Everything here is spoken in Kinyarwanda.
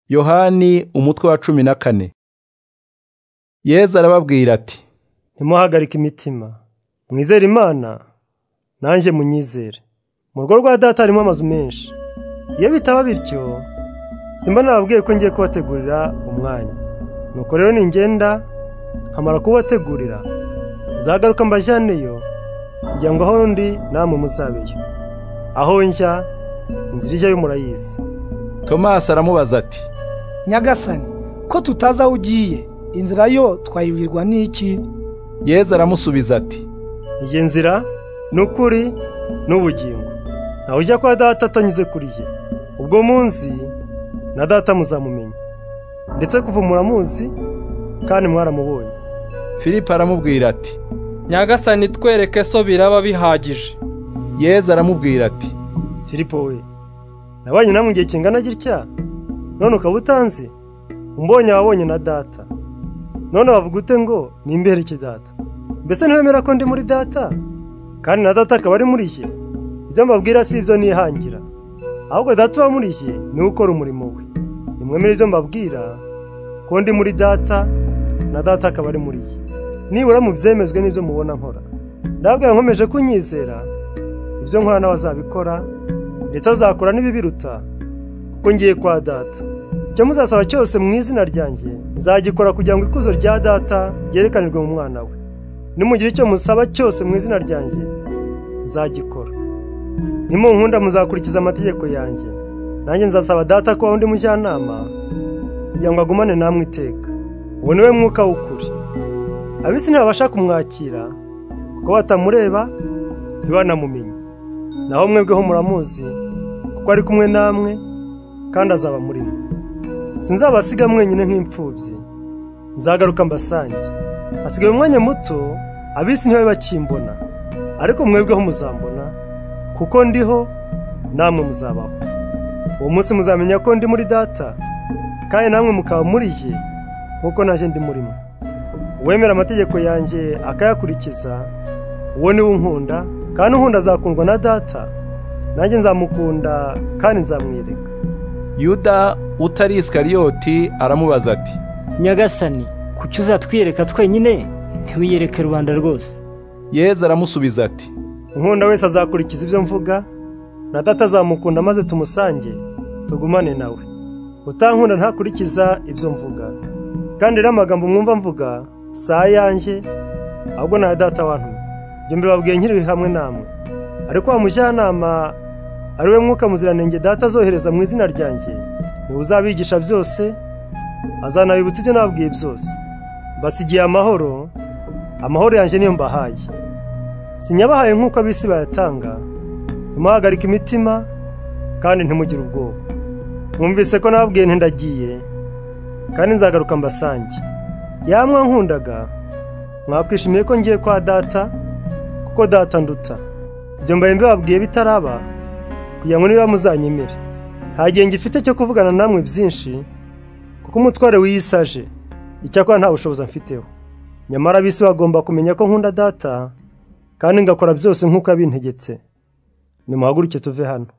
yohani umutwe wa cumi na kane yezu arababwira ati ntimuhagarike imitima mwizere imana nanjye munyizere mu rugo rwa data harimo amazu menshi iyo bitaba bityo simba nababwiye ko ngiye kubategurira umwanya nuko rero ningenda nkamara kubategurira nzagaruka mbajyaneyo kugira ngo aho ndi namwe muzabeyo aho njya inzira ijyayo murayizi tomasi aramubaza ati nyagasani ko tutazi aho ugiye inzira yo twayibwirwa n'iki yezu aramusubiza ati iyi nzira ni ukuri n'ubugingo ntawe ujya kwa data atanyuze kuri ye ubwo munsi na data muzamumenya ndetse kuva muramuzi kandi mwaramubonye filipo aramubwira ati nyagasani twereke so biraba bihagije yezu aramubwira ati filipo we nabanye namwe igihe kingana gitya none ukaba utanzi umbonye wabonye na data none wavuga ute ngo nimbereke data mbese ntiwemera ko ndi muri data kandi na data akaba ari muri ye ibyo mbabwira si ibyo nihangira ahubwo data uba muri ye niwe ukora umurimo we nimwemere ibyo mbabwira ko ndi muri data na data akaba ari muri ye nibura mu byemezwe n'ibyo mubona nkora ndababwira nkomeje kunyizera ibyo nkora nawe azabikora ndetse azakora n'ibibiruta kuko ngiye kwa data icyo muzasaba cyose mu izina ryanjye nzagikora kugira ngo ikuzo rya data ryerekanirwe mu mwana we nimugira icyo musaba cyose mu izina ryanjye nzagikora nimunkunda muzakurikiza amategeko yanjye nanjye nzasaba data kuba undi mujyanama kugira ngo agumane namwe iteka uwo niwe mwuka w'ukuri abisi ntibabasha kumwakira kuko batamureba ntibanamumenye naho mwebweho muramuzi kuko ari kumwe namwe kandi azaba muri mwe sinzabasiga mwenyine nk'imfubyi nzagaruka mbasange hasigaye umwanya muto abisi ntibabe bakimbona ariko mwebweho muzambona kuko ndiho namwe muzabaho uwo munsi muzamenya ko ndi muri data kandi namwe mukaba muri ye nk'uko nanjye ndi murimo uwemera amategeko yanjye akayakurikiza uwo niwe unkunda kandi unkunda azakundwa na data nanjye nzamukunda kandi nzamwereka yuda utari isikariyoti aramubaza ati nyagasani kuki uzatwiyereka twenyine ntiwiyereke rubanda rwose yezu aramusubiza ati unkunda wese azakurikiza ibyo mvuga na data azamukunda maze tumusange tugumane nawe utankunda ntakurikiza ibyo mvuga kandi rero amagambo mwumva mvuga si ayanjye ahubwo ni aya data wantu ibyo mbibabwiye nkiri hamwe namwe ariko wa mujyanama ari we mwuka muziranenge data azohereza mu izina ryanjye niwe uzabigisha byose azanabibutsa ibyo nababwiye byose basigiye amahoro amahoro yanjye niyo mbahaye sinyabahaye nk'uko abisi bayatanga ntimuhagarike imitima kandi ntimugire ubwoba mwumvise ko nababwiye ntindagiye kandi nzagaruka mbasange yamwa nkundaga mwakwishimiye ko ngiye kwa data kuko data nduta ibyo mbaye mbibabwiye bitaraba kugira ngo niba muzanyemere nta gihe ngifite cyo kuvugana namwe byinshi kuko umutware wiyisaje icyakora nta bushobozi mfiteho nyamara abisi bagomba kumenya ko nkunda data kandi ngakora byose nk'uko abintegetse nimuhaguruke tuve hano